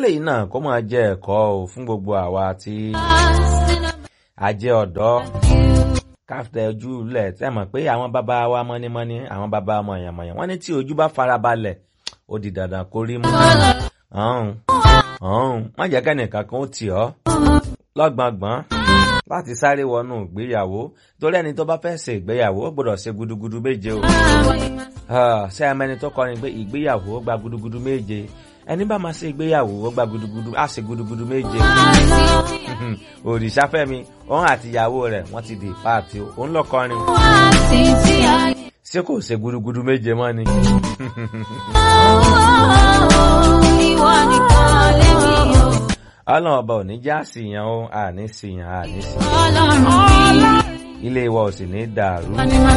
kélé yìí náà kó máa jẹ́ ẹ̀kọ́ o fún gbogbo àwa tí a jẹ́ ọ̀dọ́ káfíńtà ojú lẹ̀ tẹ́ mọ̀ pé àwọn bàbá wa mọ́nímọ́ní àwọn bàbá mọ̀yànmọ̀yàn wọ́n ní tí ojú bá farabalẹ̀ ó di dandan kó rí mú. ọ̀hún ọ̀hún má jẹ́ kẹ́nìkan kan ó tì ọ́ lọ́gbọ̀ngbọ̀n láti sáré wọnú ìgbéyàwó torí ẹni tó bá fẹ́ ṣe ìgbéyàwó ó gbọ́dọ̀ ṣe gudugudu méje o. ṣé ẹ mẹ́ni tó kọrin pé ìgbéyàwó ó gba gudugudu méje ẹni bá máa ṣe ìgbéyàwó ó gba gudugudu á ṣe gudugudu méje. òrìṣàfẹ́mi òun àti ìyàwó rẹ̀ wọ́n ti di páàtì o òun lọ kọrin o. ṣé kò ṣe gudugudu méje mọ́ ni. ọlọ́run ọba ò ní já síyàn o àní síyàn àní síyàn ilé wa ò sì ní dàrú.